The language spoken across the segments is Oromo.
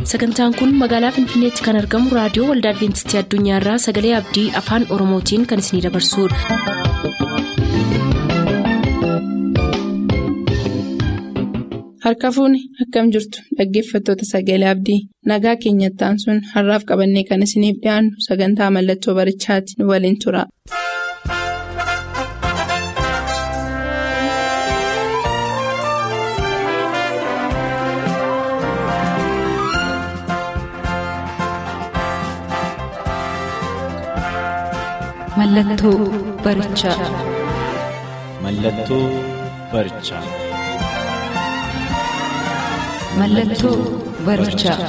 sagantaan kun magaalaa finfinneetti kan argamu raadiyoo waldaa adventistii addunyaarraa sagalee abdii afaan oromootiin kan isinidabarsudha. harka fuuni akkam jirtu dhaggeeffattoota sagalee abdii nagaa keenyattaan sun har'aaf qabannee kan isiniif dhiyaannu sagantaa mallattoo barichaati nu waliin tura. Mallattoo barichaa. Mallattoo barichaa. Mallattoo barichaa.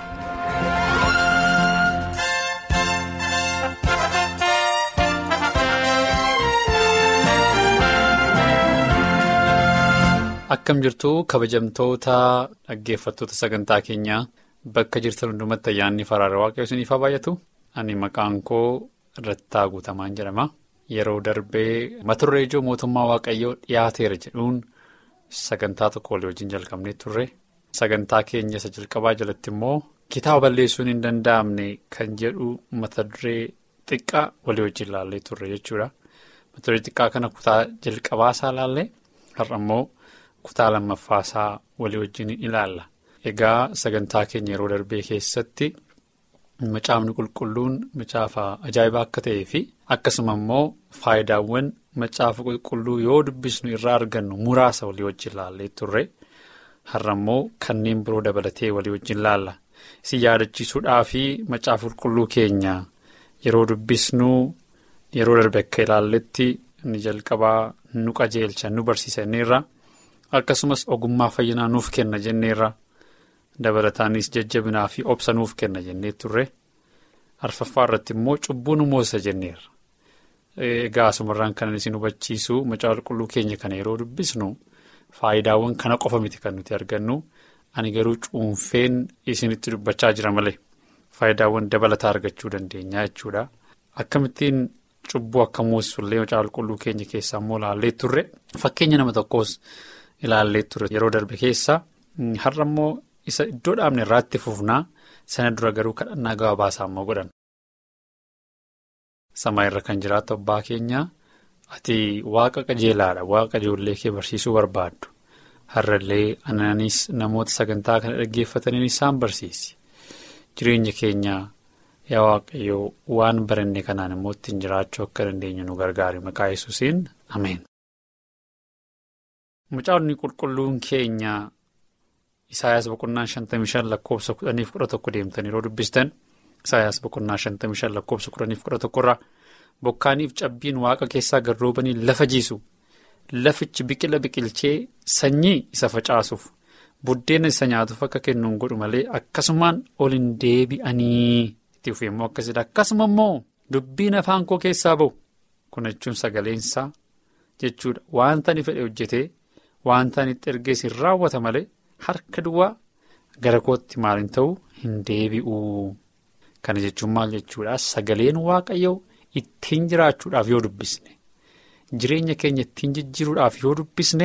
Akkam jirtu kabajamtoota dhaggeeffattoota sagantaa keenyaa bakka jirtan hundumatti ayyaanni faraara waaqayyoo isiniif haa baay'atu. Ani maqaan koo Irrattaa Guutamaan jedhama. Yeroo darbee mata duree ijoo mootummaa waaqayyoo dhiyaateera jedhuun sagantaa tokko walii wajjin jalqabnee turre. Sagantaa keenya isa jalqabaa jalatti immoo kitaaba balleessuun hin danda'amne kan jedhu mata duree xiqqaa walii wajjin ilaallee turre jechuudha. Mata duree xiqqaa kana kutaa jalqabaa isaa ilaallee har'a immoo kutaa lammaffaa isaa walii wajjin ilaalla. Egaa sagantaa keenya yeroo darbee keessatti. Macaafni qulqulluun macaafa ajaa'ibaa akka ta'ee fi akkasuma immoo faayidaawwan macaafa qulqulluu yoo dubbisnu irraa argannu muraasa walii wajjin laallee turre har'a immoo kanneen biroo dabalatee walii wajjin laalla isin yaadachiisuudhaa fi macaafa qulqulluu keenya yeroo dubbisnu yeroo darbe akka ilaalletti inni jalqabaa nu qajeelcha nu barsiisa jenneerra akkasumas ogummaa fayyinaa nuuf kenna jenneerra. dabalataanis jajjabinaa fi obsa nuuf kenna jennee turre arfaffaa irratti immoo cubbuu nu moosa jenneerra. Egaa asumarraan kanan isin hubachiisu macaafa qulqulluu keenya kana yeroo dubbisnu faayidaawwan kana qofa miti kan nuti argannu ani garuu cuunfeen isinitti dubbachaa jira malee faayidaawwan dabalataa argachuu dandeenya jechuudha. Akkamittiin cubbuu akka moossullee macaafa qulqulluu keenya keessaa immoo ilaallee turre fakkeenya nama tokkos ilaallee turre yeroo darbe keessa har'a immoo. isa iddoo dhaabne irraatti fufnaa sana dura garuu kadhannaa gabaabaasaa immoo godhan. Samaa irra kan jiraatu abbaa keenya ati waaqa qajeelaadha waaqa ijoollee kee barsiisuu barbaaddu har'allee anaanis namoota sagantaa kana dhaggeeffataniin isaan barsiisi jireenya keenya yaa waaqayyoo waan baranne kanaan immoo ittiin jiraachuu akka dandeenyu nu gargaari maqaa yesuusiin ameen. Macaafni qulqulluun keenya. Isaayaas boqonnaa shantamii shan lakkoofsa kudhaniif kudha tokko deemtan yeroo dubbistan Isaayaas boqonnaa shantamii shan lakkoofsa kudhaniif kudha tokkorraa bokkaaniif cabbiin waaqa keessaa garroobanii lafa jiisu lafichi biqila biqilchee sanyii isa facaasuuf buddeena isa nyaatuuf akka kennuun godhu malee akkasumaan ol hin deebi'anii itti fufee immoo akkasidha akkasuma immoo dubbiin afaan koo keessaa ba'u kun jechuun sagaleensaa jechuudha wanta ani fedhe hojjetee wanta ani itti ergees hin raawwata malee. Harka duwwaa gara kootti maaliin ta'u hin deebi'u. Kana jechuun maal jechuudha sagaleen waaqayyoo ittiin jiraachuudhaaf yoo dubbisne jireenya keenya ittiin jijjiiruudhaaf yoo dubbisne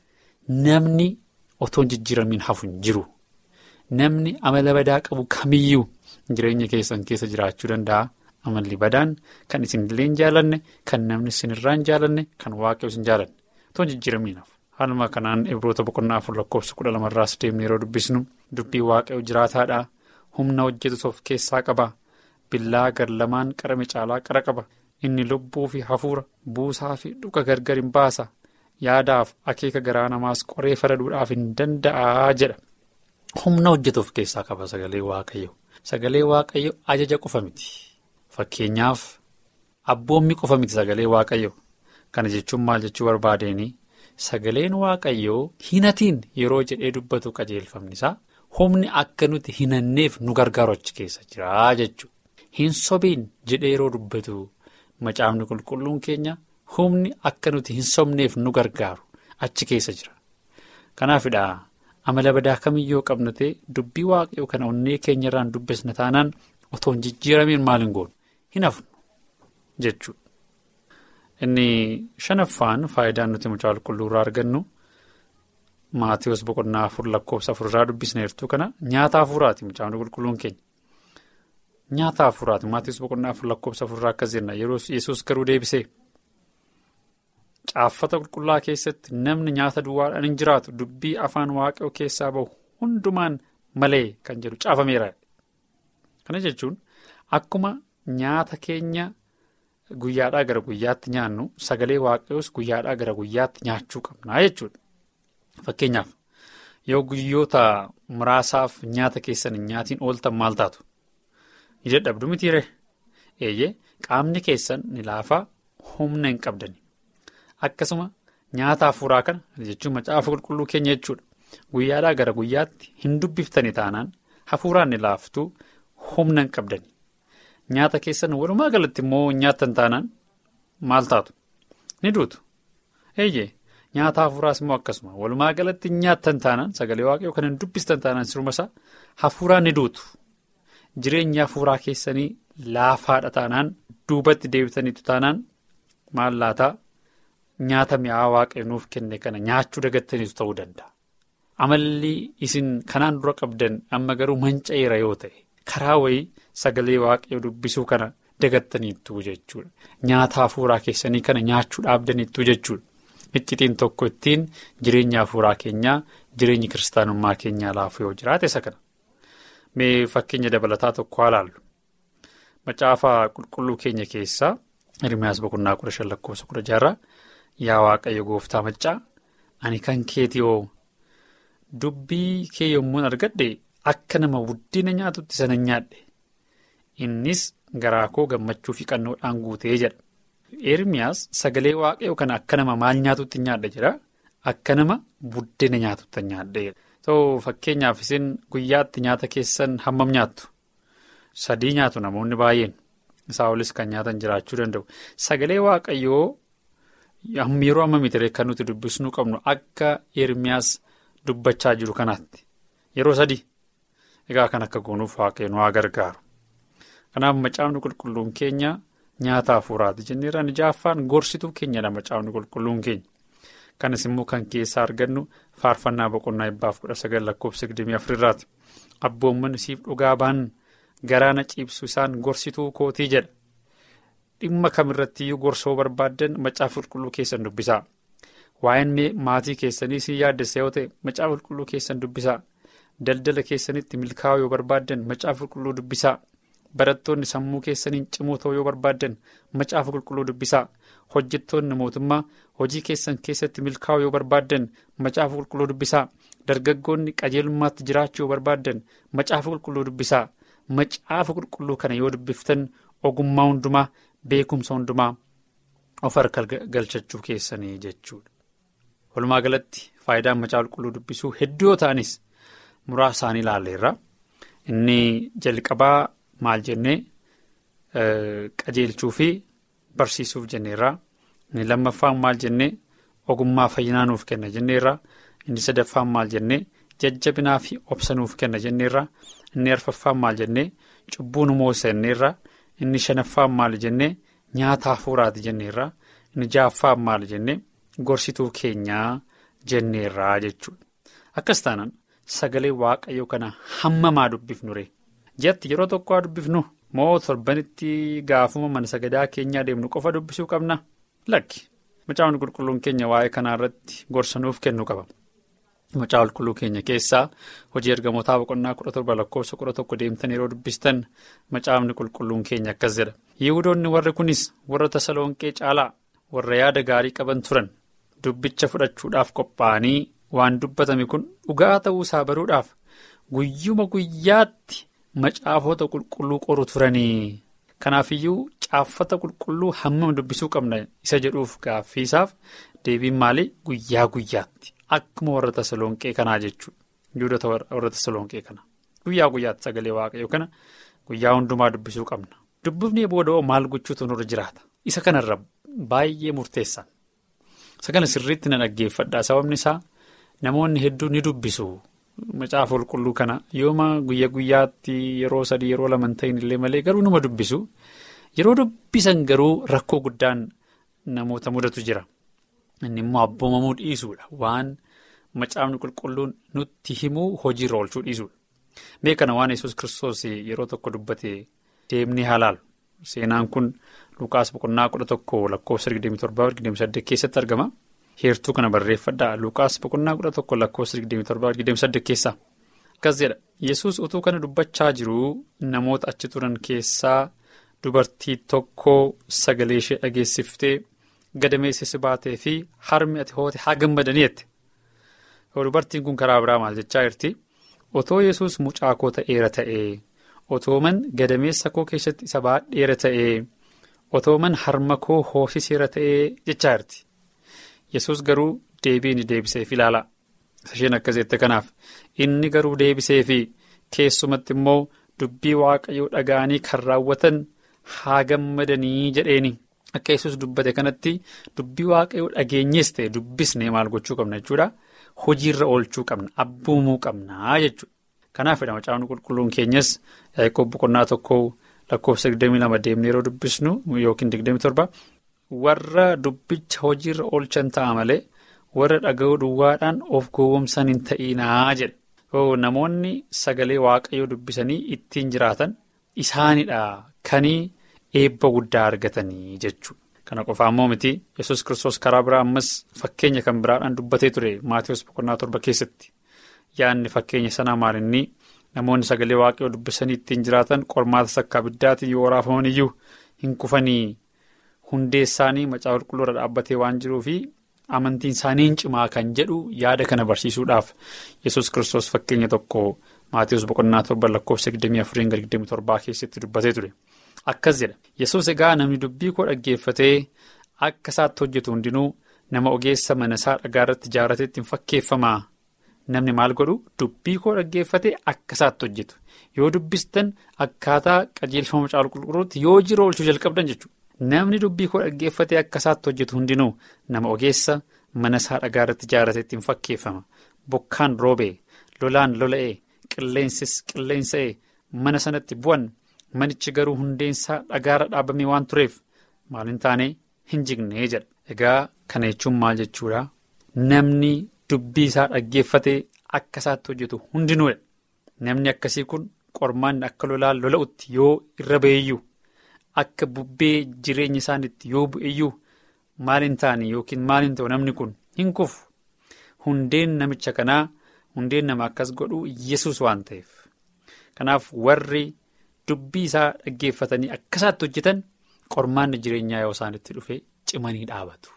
namni otoo hin jijjiiramiin hafu hin jiru. Namni amala badaa qabu kamiyyuu jireenya keessan keessa jiraachuu danda'a. Amalli badaan kan isinillee hin jaalanne kan namni isinirraa hin jaalanne kan waaqayyoos hin jaalanne otoo hin jijjiiramiin hafu. Haaluma kanaan ibroota boqonnaa afur lakkoofsa kudha lamarraas deemnee yeroo dubbisnu dubbii waaqayyoo jiraataadha. Humna hojjetus of keessaa qaba. Billaa gar lamaan qarame caalaa qara qaba. Inni lubbuu fi hafuura buusaa fi dhuka gargar hin baasa. Yaadaaf akeeka garaa namaas qoree faraduudhaaf hin danda'a jedha. Humna hojjetu of keessaa qaba sagalee waaqayyo. Sagalee waaqayyo ajaja qofa miti. Fakkeenyaaf abboommi qofa miti sagalee waaqayyo. Kana jechuun maal jechuu barbaadeenii? Sagaleen waaqayyoo hinatiin yeroo jedhee dubbatu qajeelfamni isaa humni akka nuti hinanneef nu gargaaru achi keessa jira jechuudha. Hin sobiin jedhee yeroo dubbatu macaafni qulqulluun keenya humni akka nuti hin sobneef nu gargaaru achi keessa jira. Kanaafidha amala badaa kamiyyoo qabna ta'e dubbii waaqayyoo kana onnee keenyarraan dubbisna taanaan otoo hin jijjiiramiin maal hin goonu hin hafnu jechuudha. Inni shanaffaan faayidaan nuti mucaa qulqulluu irraa argannu Maatiyoos boqonnaa afur lakkoofsa afurraa dubbisneertu kana nyaata hafuuraati mucaan qulqulluun keenya. Nyaata hafuuraati Maatiyoos boqonnaa afur lakkoofsa afurraa akkas jenna yeroo yesus garuu deebisee. Caaffata qulqullaa keessatti namni nyaata duwwaadhaan hin jiraatu dubbii afaan waaqayoo keessaa bahu hundumaan malee kan jedhu caafameera. Kana jechuun akkuma nyaata keenya guyyaadhaa gara guyyaatti nyaannu sagalee waaqayoos guyyaadhaa gara guyyaatti nyaachuu qabna jechuudha. Fakkeenyaaf yoo guyyoota muraasaaf nyaata keessan hin nyaatiin ooltan maal taatu? Ni dadhabdu mitiiree? Eeyyee qaamni keessan ni laafaa humna hin qabdani. Akkasuma nyaata hafuuraa kana jechuun macaafa qulqulluu keenya jechuudha. Guyyaadhaa gara guyyaatti hin dubbiftani taanaan hafuuraan ni laaftuu humna hin qabdani. Nyaata keessan walumaa galatti immoo nyaattan taanaan maal taatu? Ni duutu. Eeyyee nyaata hafuuraas immoo akkasuma walumaa galatti nyaattan taanaan sagalee waaqayoo kan hin dubbistan taanaan siruma isaa hafuuraan ni duutu. Jireenya hafuuraa keessanii laafaadha taanaan duubatti deebitaniitu taanaan maal laataa? Nyaata mi'aa waaqayyo nuuf kenne kana nyaachuu dagattaniitu ta'uu danda'a. Amalli isin kanaan dura qabdan amma garuu manca'eera yoo ta'e karaa wayii sagalee waaqayyo dubbisuu kana dagattaniittu jechuudha. Nyaata hafuuraa keessanii kana nyaachuu dhaabdaniittu jechuudha. Iccitiin tokko ittiin jireenya hafuuraa keenyaa jireenyi kiristaanummaa keenyaa laafuu yoo jiraate isa kana. Mee fakkeenya dabalataa tokko haa laallu. Macaafa qulqulluu keenya keessaa Hirmiyaas boqonnaa kudha shan lakkoofsa kudha jaha Yaa Waaqayyo gooftaa maccaa ani kan keetii hoo dubbii kee yommuun argadhe akka nama guddina nyaatutti sana nyaadhe innis garaa koo gammachuu fi qannoodhaan guutee jedha. Eermiyaas sagalee waaqayyoo kana akka nama maal nyaatutti nyaadha jedha akka nama buddena nyaatutti nyaadha. Ta'u fakkeenyaaf isin guyyaatti nyaata keessan hammam nyaattu sadii nyaatu namoonni baay'een isaa olis kan nyaatan jiraachuu danda'u sagalee waaqayyoo. Yeroo amma miti kan nuti dubbisnuu qabnu akka Eermiyaas dubbachaa jiru kanaatti yeroo sadii egaa kan akka goonuuf waaqayyo nu haa gargaaru. Kanaaf macaafni qulqulluun keenya nyaata hafuuraati jenneerra jaaffaan gorsituu keenyadha macaafni qulqulluun keenya. Kanas immoo kan keessaa argannu faarfannaa boqonnaa dhibbaaf kudha sagal lakkoofsa digdamii afurirraati. Abboomman siif dhugaa ba'an garaana ciibsu isaan gorsituu kootii jedha. Dhimma kamirrattiyyuu gorsoo barbaaddan macaafa qulqulluu keessan dubbisaa. Waa'een maatii keessanii si yaaddessa yoo ta'e macaafa qulqulluu keessan dubbisaa. Daldala keessanitti milkaa'uu yoo barbaaddan macaafa qulqulluu dubbisaa. Barattoonni sammuu keessaniin cimoo ta'uu yoo barbaaddan macaafa qulqulluu dubbisaa. Hojjettoonni mootummaa hojii keessan keessatti milkaa'uu yoo barbaaddan macaafa qulqulluu dubbisaa. Dargaggoonni qajeelummaatti jiraachuu yoo barbaaddan macaafa qulqulluu dubbisaa. Macaafa qulqulluu kana yoo dubbiftan ogummaa hundumaa. Beekumsa hundumaa of harka galchachuu keessanii jechuudha. Walumaa galatti faayidaan macaafa qulqulluu dubbisuu hedduu yoo ta'anis muraasa isaanii ilaalleerra. Inni jalqabaa maal jennee qajeelchuu fi barsiisuuf jenneerra. Inni lammaffaan maal jennee ogummaa fayyinaa nuuf kenna jenneerra. Inni sadaffaan maal jennee jajjabinaa fi obsa nuuf kenna jenneerra. Inni arfaffaan maal jennee cubbuu nu moosa jenneerra. Inni shanaffaan maal jennee nyaata hafuuraati jenneerra. Inni ja'affaan maal jennee gorsituu keenyaa jenneerraa jechuudha. Akkas taanaan sagalee waaqayyoo kana hammamaa dubbifnu ree. Ji'atti yeroo tokko haa dubbifnu moo torbanitti gaafuma mana sagadaa keenyaa deemnu qofa dubbisuu qabna? Lakki. Macaafni qulqulluun keenya waa'ee kanaa irratti gorsa nuuf kennu qaba. Macaafa qulqulluu keenya keessaa hojii ergamootaa boqonnaa kudha torba lakkoofsa kudha tokko deemtan yeroo dubbistan macaafni qulqulluun keenya akkas jedha. Yihudoonni warri kunis warra Tasalonqee caalaa warra yaada gaarii qaban turan dubbicha fudhachuudhaaf qophaa'anii waan dubbatame kun dhugaa ta'uu isaa baruudhaaf guyyuma guyyaatti macaafota qulqulluu qoru turanii. Kanaafiyyuu caaffata qulqulluu hammam dubbisuu qabna isa jedhuuf gaaffiisaaf deebiin maalii guyyaa guyyaatti. Akkuma warra Tasalonqee kanaa jechuudha. Yihudoota warra Tasalonqee kana. Guyyaa guyyaatti sagalee waaqayyoo kana guyyaa hundumaa dubbisuu qabna. Dubbifnee booda'oo maal gochuutu nurra jiraata? Isa kanarra baay'ee murteessan. Isa kana sirriitti na dhaggeeffadha. Sababni isaa namoonni hedduun ni dubbisu. Macaafa qulqulluu kana yooma guyya guyyaatti yeroo sadii yeroo lama ta'in illee malee garuu nama dubbisu. Yeroo dubbisan garuu rakkoo guddaan namoota mudatu jira. Inni immoo abboomamuu dhiisuudha. Waan macaafni qulqulluun nutti himuu hojiirra oolchuu dhiisudha. Mee kana waan yesus kiristoos yeroo tokko dubbate deemnee haalaalu. Seenaan kun Lukaas boqonnaa kudha tokko lakkoofsa 27-28 keessatti argama. Heertuu kana barreeffadhaa Lukaas boqonnaa kudha tokko lakkoofsa 27-28 keessaa. Akkas jedha yesus utuu kana dubbachaa jiru namoota achi turan keessaa dubartii tokko sagalee ishee dhageessiftee gadameessa si baatee fi harmi ati hoote haa gammadanii jette. Dubartiin kun karaa biraa maal jechaa jirti? Otoo yesus mucaa koo ta'eera ta'ee otooman gadameessa koo keessatti isa baadheera ta'ee otooman harma koo hoosiseera ta'ee jechaa jirti. Yesus garuu deebii ni deebiseef ilaala. Isheen akkas jette kanaaf inni garuu deebisee fi keessumatti immoo dubbii waaqayyoo dhaga'anii kan raawwatan haa gammadanii jedheeni. Akka yesus dubbate kanatti dubbii waaqayyoo dhageenyees ta'e dubbisnee maal gochuu qabna jechuudha. Hojiirra oolchuu qabna abboomuu qabna jechuudha. Kanaafidha macaafni qulqulluun keenyas yaa'ikoo boqonnaa tokko lakkoofsa 22 deemnee yeroo dubbisnu yookiin 27 warra dubbicha hojiirra oolchan ta'a malee warra dhaga'uu duwwaadhaan of gowwomsan hin ta'inaa jedhe. Namoonni sagalee waaqayyoo dubbisanii ittiin jiraatan isaanidha kanii eebba guddaa argatanii jechuudha. Kana qofaa immoo miti yesus kiristoos karaa biraa ammas fakkeenya kan biraadhaan dubbatee ture maatiiwwan boqonnaa torba keessatti yaadni fakkeenya sanaa maalinni namoonni sagalee waaqayyoo dubbisanii ittiin jiraatan qormaata sakkaa abiddaatiin yoo raafaman iyyuu hin kufanii hundee isaanii macaa qulqulluurra dhaabbatee waan jiruufi amantiin isaanii cimaa kan jedhu yaada kana barsiisuudhaaf yesus kiristoos fakkeenya tokko maatiiwwan boqonnaa torba lakkoofsa 24-27 keessatti dubbatee ture. Akkas jedha yesus egaa namni dubbii koo dhaggeeffatee akka isaatti hojjetu hundinuu nama ogeessa mana isaa dhagaa irratti ijaarrateetti hin fakkeeffamaa namni maal godhu dubbii koo dhaggeeffatee akka isaatti hojjetu yoo dubbistan akkaataa qajeelfama macaafa qulqulluutti yoo jiru oolchuu jalqabdan jechuudha. Namni dubbii koo dhaggeeffatee akka isaatti hojjetu hundinuu nama ogeessa mana isaa dhagaa irratti ijaarrateetti hin fakkeeffama bokkaan roobee lolaan lola'ee qilleensis qilleensa'ee mana sanatti bu'an. Manichi garuu hundeensaa dhagaarra dhaabamee waan tureef maal hin taane hin jignee jedha. Egaa kana jechuun maal jechuudha? Namni dubbii isaa dhaggeeffatee akka isaatti hojjetu hundinuudha. Namni akkasii kun qormaanni akka lolaan lola'utti yoo irra ba'eyyuu akka bubbee jireenya isaaniitti yoo bu'eyyuu maal hin taane yookiin maal hin ta'u namni kun hin kufu. Hundeen namicha kanaa hundeen nama akkas godhu yesus waan ta'eef. Kanaaf warri. Dubbii isaa dhaggeeffatanii akka isaatti hojjetan qormaanni jireenyaa yoo isaanitti dhufe cimanii dhaabatu.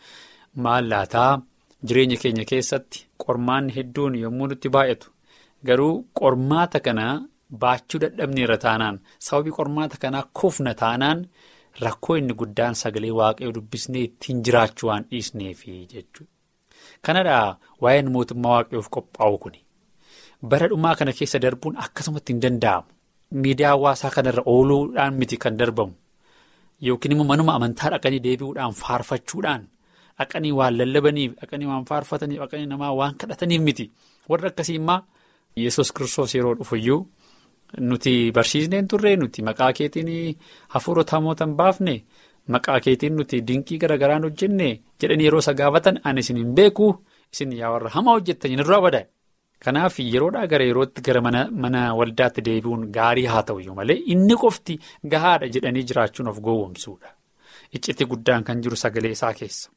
Maal laataa jireenya keenya keessatti qormaanni hedduun yommuu nutti baay'atu garuu qormaata kana baachuu dadhabneerra taanaan sababii qormaata kanaa kufna taanaan rakkoo inni guddaan sagalee waaqayyoo dubbisnee ittiin jiraachuu waan dhiisneefi jechuudha. Kanadhaa waa'een mootummaa waaqayyoof qophaa'u kuni bara dhumaa kana keessa darbuun akkasumatti hin danda'amu. Miidiyaa hawaasaa kanarra ooluudhaan miti kan darbamu yookiin immoo manuma amantaa dhaqanii deebi'uudhaan faarfachuudhaan dhaqanii waan lallabaniif dhaqanii waan faarfataniif dhaqanii namaa waan kadhataniif miti warra akkasii immoo yesus kiristoos yeroo dhufuyyuu nuti barsiisneen turre nuti maqaa keetiin hafuurota hamootan baafne maqaa keetiin nuti dinqii garagaraan hojjenne jedhanii yeroo isa gaafatan ani isin hin beeku isin yaa warra hamaa hojjettanii irraa badaa. Kanaaf yeroodhaa gara yerootti gara mana waldaatti deebi'uun gaarii haa ta'uyyuu malee inni qofti gahaadha jedhanii jiraachuun of gowwomsuudha. Iccitii guddaan kan jiru sagalee isaa keessa.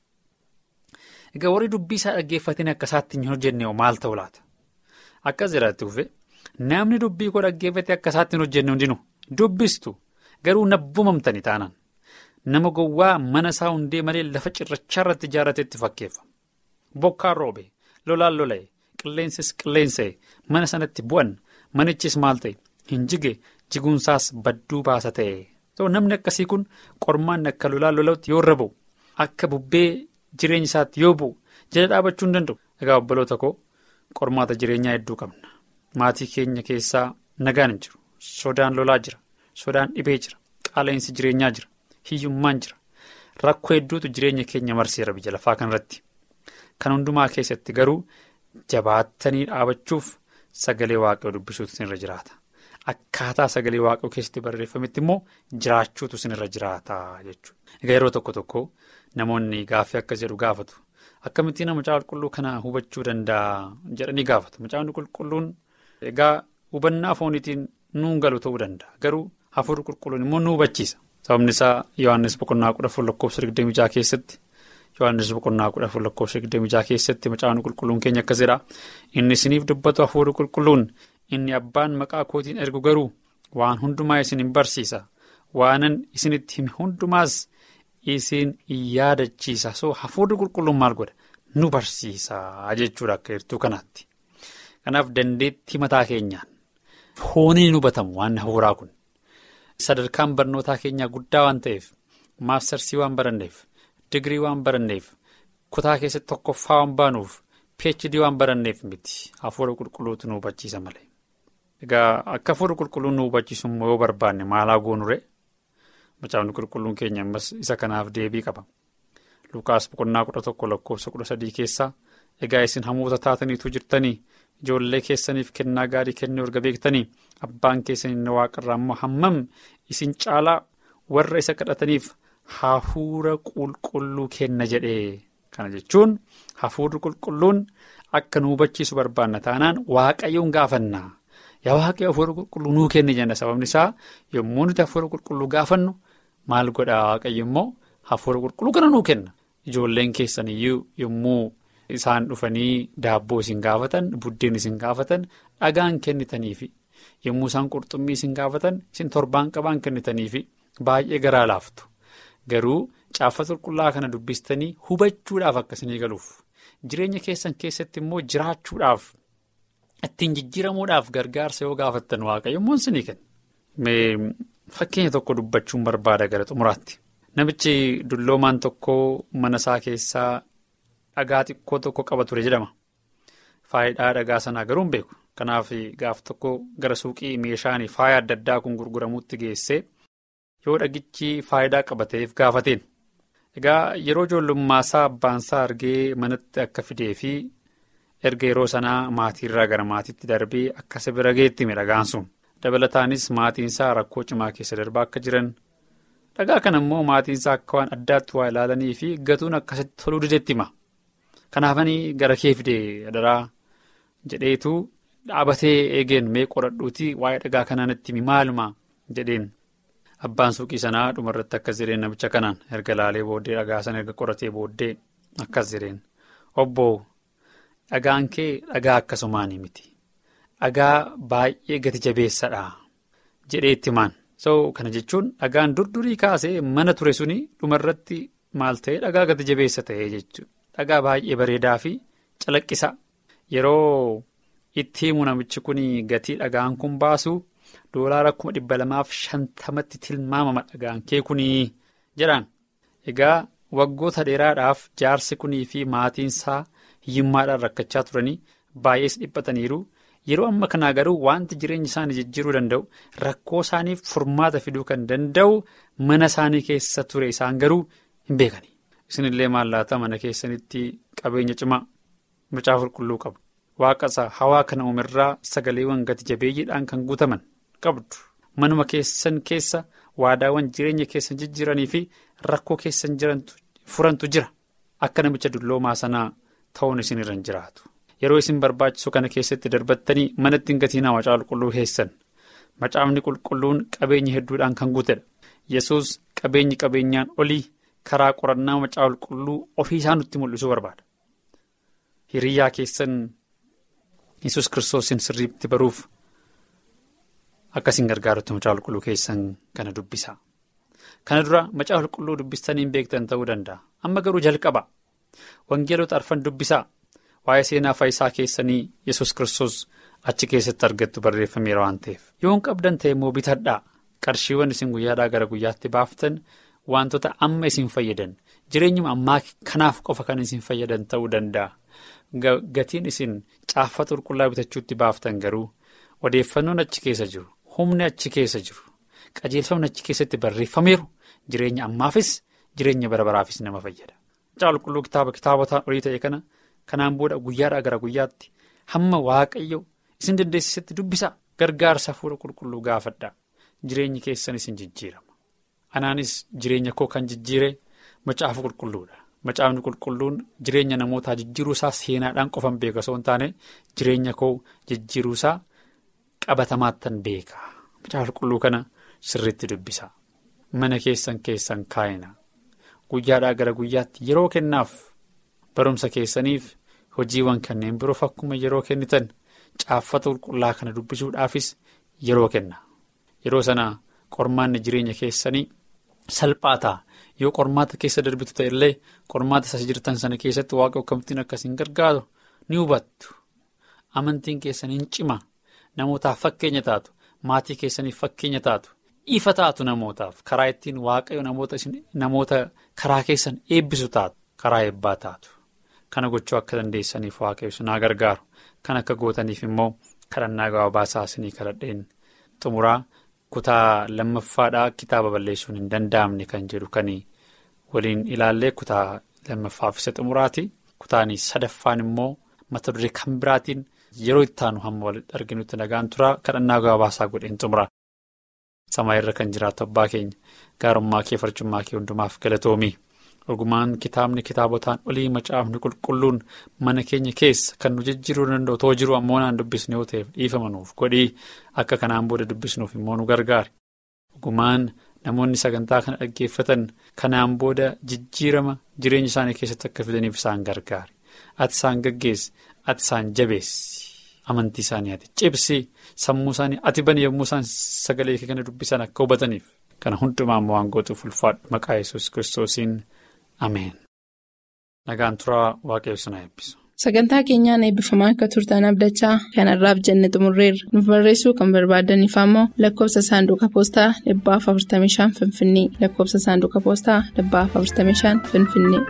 Egaa warri dubbii isaa dhaggeeffatanii akka isaatti hin hojjenne maal ta'u laata? Akkas jiraatti dhufe namni dubbii koo dhaggeeffatee akka isaatti hin hojjenne hundinuu dubbistu garuu nabbumamtanii taanaan nama gowwaa mana isaa hundee malee lafa cirrachaa irratti ijaarrateetti fakkeeffama. Bokkaan roobe lolaan lola'e. Qilleensis qilleensa'e mana sanatti bu'an manichis maal ta'e hin jige jiguunsaas badduu baasa ta'e. Namni akkasii kun qormaanni akka lolaan lola'utti yoo irra bu'u akka bubbee jireenya isaatti yoo bu'u jala dhaabachuu hin danda'u. Egaa obboloota koo qormaata jireenyaa hedduu qabna. Maatii keenya keessaa nagaan hin jiru. Sodaan lolaa jira. Sodaan dhibee jira. Qaala'insi jireenyaa jira. Hiyyummaan jira. Rakkoo hedduutu jireenya keenya marseera biyya lafaa kanarratti. Kan hundumaa keessatti garuu. Jabaattanii dhaabachuuf sagalee waaqayoo dubbisuutu sinirra jiraata. Akkaataa sagalee waaqayoo keessatti barreeffametti immoo jiraachuutu sinirra jiraata jechuudha. Egaa yeroo tokko tokko namoonni gaaffii akkas jedhu gaafatu. akkamittiin macaafa qulqulluu kana hubachuu danda'a jedhanii gaafatu macaafni qulqulluun egaa hubannaa fooniitiin nuun galu ta'uu danda'a garuu hafuurri qulqulluun immoo nu hubachiisa sababni isaa yohaannis boqonnaa kudha afur lakkoofsa digdamii jaha keessatti yohaannis boqonnaa kudha afur lakkoofsa digdamii jaha keessatti macaafni qulqulluun keenya akkas jedha inni isiniif dubbatu hafuurri qulqulluun inni abbaan maqaa kootiin ergu garuu waan hundumaa isin hin barsiisa waanan isinitti hime hundumaas. Isin yaadachiisa so hafuurri qulqulluun maal godha nu barsiisa jechuudha akka jirtu kanaatti. Kanaaf dandeettii mataa keenyaan fooniin hubatamu waan hafuuraa kun sadarkaan barnootaa keenyaa guddaa waan ta'eef maastarsii waan baranneef digirii waan baranneef kutaa keessatti tokkoffaa waan baanuuf phd waan baranneef miti hafuura qulqulluutu nu hubachiisa malee. Egaa akka hafuurri qulqulluun nu hubachiisu yoo barbaanne maalaa goonure. Macaafni qulqulluun keenya ammas isa kanaaf deebii qaba. Lukaas boqonnaa kudha tokko lakkoofsa kudha sadii keessaa egaa isin hamoota taataniitu jirtanii ijoollee keessaniif kennaa gaarii kennuu erga beektanii abbaan keessan inni waaqarraa immoo hammam isin caalaa warra isa kadhataniif hafuura qulqulluu kenna jedhee kana jechuun hafuurri qulqulluun akka nu hubachiisu barbaanna taanaan waaqayyoon gaafanna. Yaa waaqayyo hafuura qulqulluu nuu kenni jenna sababni isaa yommuu nuti hafuura qulqulluu gaafannu maal godhaa waaqayyo immoo hafuura qulqulluu kana nuu kenna. Ijoolleen keessaniyyuu yommuu isaan dhufanii daabboo isin gaafatan buddeen isin gaafatan dhagaan kennitaniifi yommuu isaan qurxummii isin gaafatan isin torbaan qabaan kennitaniifi baay'ee garaa laaftu. Garuu caaffata qulqullaa kana dubbistanii hubachuudhaaf akkasanii galuuf jireenya keessan keessatti immoo jiraachuudhaaf. Ittiin jijjiiramuudhaaf gargaarsa yoo gaafattan waaqayyo immoo isinii kenna. Fakkeenya tokko dubbachuun barbaada gara xumuraatti. Namichi dulloomaan tokko mana isaa keessaa dhagaa xiqqoo tokko qaba ture jedhama. Faayidaa dhagaa sanaa garuu hin beeku. Kanaaf gaaf tokko gara suuqii meeshaan faaya adda addaa kun gurguramutti geessee yoo dhagichi faayidaa qabateef gaafateen. Egaa yeroo ijoollummaa isaa abbaan isaa argee manatti akka fidee fi. erga yeroo sanaa maatiirraa gara maatiitti darbee akka isa bira geetti dhagaan sun dabalataanis maatiinsaa rakkoo cimaa keessa darbaa akka jiran dhagaa kana immoo maatiinsaa akka waan addaatti waa ilaalanii fi gatuun akkasitti toluu dideetti hima kanaafanii gara kee fidee adaraa jedheetu dhaabatee eegeen mee qoradhuuti waa'ee dhagaa kanaa natti himi maaluma jedheen abbaan suuqii sanaa dhumarratti akkas jedheen namicha kanaan erga laalee booddee dhagaa sana erga qoratee booddee akkas jedheen obbo. Dhagaan kee dhagaa akkasumaanii miti dhagaa baay'ee gati jabeessadha jedhee itti himaan so kana jechuun dhagaan durdurii kaasee mana ture suni dhumarratti maal ta'e dhagaa gati jabeessa ta'e jechuudha dhagaa baay'ee bareedaa fi calaqqisa yeroo itti himu namichi kun gatii dhagaan kun baasu doolaara kuma dhibba lamaaf shantamatti tilmaamama dhagaan kee kunii jedhaan egaa waggoota dheeraadhaaf jaarsi kunii fi maatiinsaa. hiyyummaadhaan rakkachaa turanii baay'ees dhiphataniiru yeroo amma kanaa garuu wanti jireenya isaanii jijjiiruu danda'u rakkoo isaaniif furmaata fiduu kan danda'u mana isaanii keessa ture isaan garuu hin beekani. isinillee maallaata mana keessanitti qabeenya cimaa macaafa qulqulluu qabdu waaqasa hawaa kana uumirraa sagaleewwan gati jabeeyyiidhaan kan guutaman qabdu manuma keessan keessa waadaawwan jireenya keessan jijjiiranii fi rakkoo keessan jirantu furantu jira akka namicha dulloomaa sanaa. Ta'uun isin irra hin jiraatu yeroo isin barbaachisu kana keessatti darbattanii manatti hin gatiinaa macaafa qulqulluu keessan macaafni qulqulluun qabeenya hedduudhaan kan guutedha yesus qabeenyi qabeenyaan olii karaa qorannaa macaafa qulqulluu ofii isaa nutti mul'isuu barbaada hiriyyaa keessan yesus kiristoosin sirriitti baruuf akkasiin gargaarutti macaafa qulqulluu keessan kana dubbisa kana dura macaafa qulqulluu dubbistanii hin beektan ta'uu danda'a amma garuu jalqaba. Wangeelota arfan dubbisaa waa'ee seenaa faayisaa keessanii yesus kiristoos achi keessatti argattu barreeffameera waan ta'eef yoon qabdan ta'e immoo bitadhaa qarshiiwwan isin guyyaadhaa gara guyyaatti baaftan wantoota amma isin fayyadan jireenyuma ammaa kanaaf qofa kan isin fayyadan ta'uu danda'a gatiin isin caaffata qulqullaa bitachuutti baaftan garuu odeeffannoon achi keessa jiru humni achi keessa jiru qajeelfamni achi keessatti barreeffameeru jireenya ammaafis jireenya bara baraafis nama fayyada. Macaafa qulqulluu kitaaba kitaabotaan olii ta'e kana kanaan booda guyyaadhaa gara guyyaatti hamma waaqayyo isin dandeessisetti dubbisaa gargaarsa hafuura qulqulluu gaafadhaa jireenyi keessan isin jijjiirama. Anaanis jireenya koo kan jijjiire macaafa qulqulluudha macaafni qulqulluun jireenya namootaa jijjiiruusaa seenaadhaan qofan beeka osoo hin taane jireenya koo jijjiiruusaa qabatamaattan beeka macaafa qulqulluu kana sirriitti dubbisa mana keessan keessan kaa'ina guyyaadhaa gara guyyaatti yeroo kennaaf barumsa keessaniif hojiiwwan kanneen biroof akkuma yeroo kennitan caaffata qulqullaa kana dubbisuudhaafis yeroo kenna yeroo sana qormaanni jireenya keessanii salphaa ta'a. yoo qormaata keessa darbitu ta'e illee qormaata isa jirtan sana keessatti waaqa akkamittiin akkasiin gargaaru ni hubattu amantiin keessaniin cima namootaaf fakkeenya taatu maatii keessaniif fakkeenya taatu ifa taatu namootaaf karaa ittiin waaqayyo namoota karaa keessan eebbisu taatu karaa eebbaa taatu kana gochuu akka dandeessaniif waaqayyo sinaa gargaaru kan akka gootaniif immoo kadhannaa gabaabaasaa isinii kadhadheen xumuraa. kutaa lammaffaadhaa kitaaba balleessuun hin danda'amne kan jedhu kan waliin ilaallee kutaa lammaffaaf isa xumuraati kutaan sadaffaan immoo mata duree kan biraatiin yeroo itti aanu hamma walitti arginutti nagaan turaa kadhannaa gabaabaasaa godheen xumura samaa irra kan jiraatu abbaa keenya gaarummaa kee farcummaa kee hundumaaf galatoomii ogumaan kitaabni kitaabotaan olii macaafni qulqulluun mana keenya keessa kan nu jijjiiruu danda'u too jiru ammoo naan dubbisne yoo ta'eef dhiifamanuuf godhii akka kanaan booda dubbisnuuf immoo nu gargaari ogumaan namoonni sagantaa kana dhaggeeffatan kanaan booda jijjiirama jireenya isaanii keessatti akka fidaniif isaan gargaari ati isaan gaggeessi ati isaan jabeessi amantii isaanii ati cibsi sammuu isaanii ati bani yommuu isaan sagalee kana dubbisan akka hubataniif kana hundumaa immoo waan gootuuf ulfaadhu maqaa yesus kiristoosiin. Ameen. Nagaan turaa waaqayyoon haa eebbisu. Sagantaa keenyaan eebbifamaa akka turtan abdachaa kanarraaf jenne xumurreerra. Nuuf barreessuu kan barbaadaniif ammoo lakkoofsa saanduqa poostaa dhibbaaf 45 Finfinnee lakkoofsa saanduqa poostaa dhibbaaf 45 Finfinnee.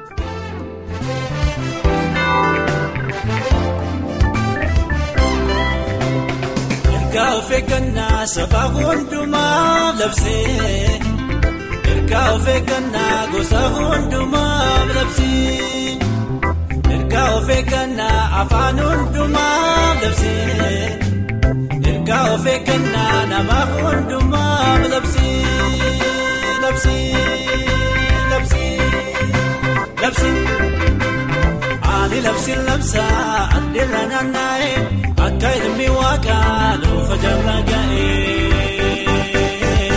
Ergaa of eeggannaa saba hundumaaf labsee. Ergaa of eeggannaa gosa hundumaaf labsee. Ergaa of eeggannaa afaan hundumaaf labsee. Ergaa of eeggannaa nama hundumaaf labsee. Labsee. Labsee. Labsee. Ani labsiin labsaa adeera naanna'ee akka ilmi waaqaa dhuunfa jala ga'ee.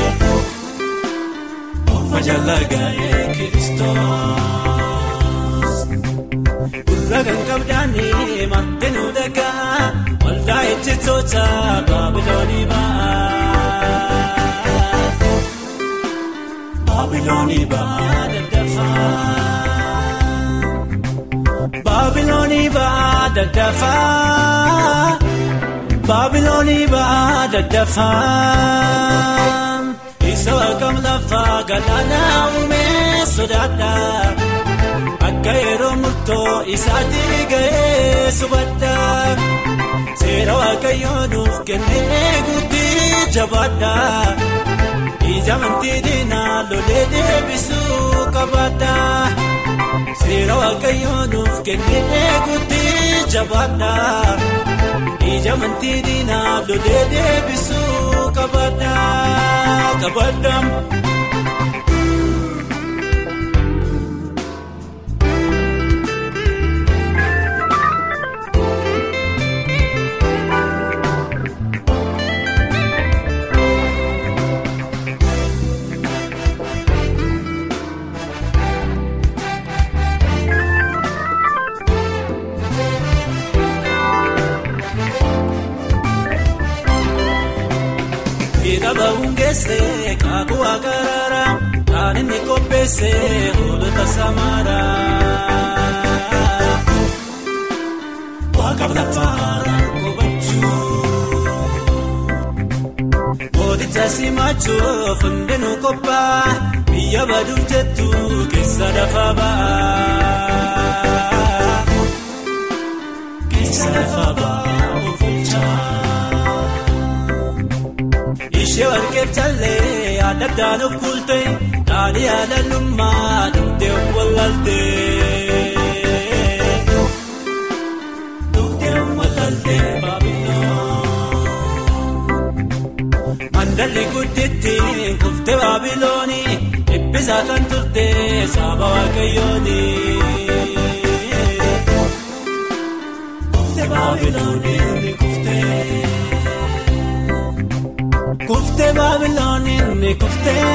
Majalaga'ee Kiristoos. Gurra kan qabdaanii martinuu dhagaa waldaa ejjitoota Baabiloonii ba'a. Baabiloonii ba'a daddafaa. Baabiloonii ba'a daddafaa. Baabiloonii ba'a daddafaa. Isa waaqam lafaa galaanaa uumee sodaadha. Akka yeroo murtoo isaatii ga'ee subadha. Seera waaqayyoo nuuf kennee guutii jabaadha. Ija amantii diinaa lolee deebisuu qabaadha. Seera waaqayyoo nuuf kennee guutii jabaadha. Ija amantii diinaa lolee deebisuu qabaadha. Qabaadha. Kitaaba hungeessee kaakuu akaraara kan inni qopheessee hoolota samaara. Waaqaaf lafaara qubachuu. Mooticha simachuuf hundinuu qophaa'a biyya baduuf jettu keessa lafa ba'a. Keessa lafa ba'a ofiichaa. Ishee warqeef callee adda addaan of kuulte dhaadhii haalallummaa dugdee of wallaaltee. Dugdee of wallaaltee baabiloon. Mandalli gudditti kuftee baabilooni eebbisaa kan turte saba waaqayyooni. Kuftee baabilooniin ni kuftee. Kuftee baabilooniin ni kuftee.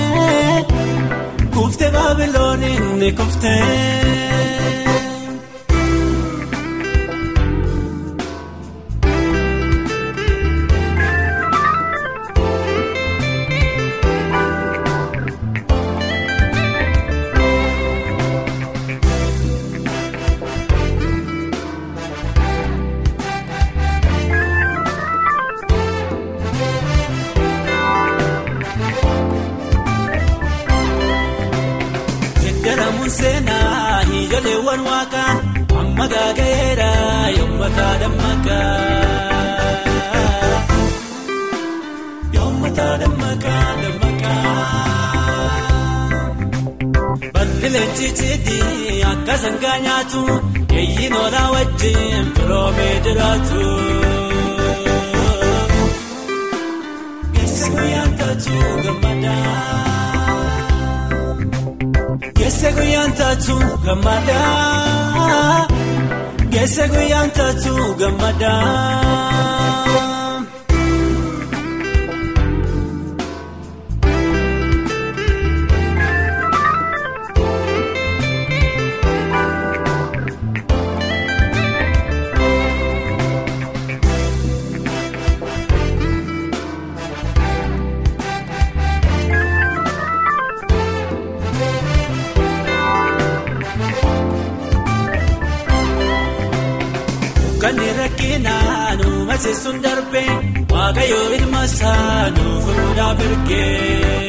Kuftee baabilooniin ni kuftee. Geddaramuun seenaa ijoolleewwan waaqaan amma gaaga'eera yommata dammaqaa. Yommata dammaqaa dammaqaa. Balli leenci cidii akka sangaa nyaatu eeyyiin oolaa wajjin firoomee jiraatu. Geessa guyyaan taatu gammadaa. Geesse guyyaan taatu gammadaa. Geesse guyyaan taatu gammadaa. Kan rakkinaa nu maseessuun darbee waaqayyoo ilma isaa nu fuudhaaf ergee.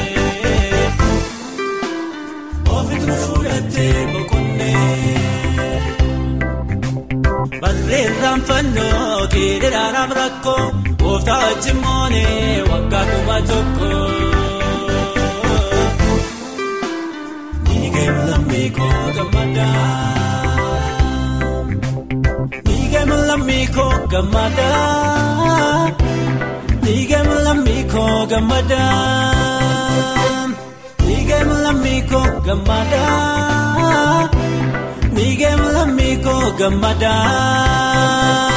Ofiitu fuudhatee boqonnee. Barreeffam fannoo kiidiraadhaaf rakkoo gooftaa wajjin moonee waggaa kuma tokko. Niigeen lammii koo gammadaa. Niigeen lammii koo gammadaa. Niigeen lammii koo gammadaa. Niigeen lammii koo gammadaa. Niigeen lammii koo gammadaa.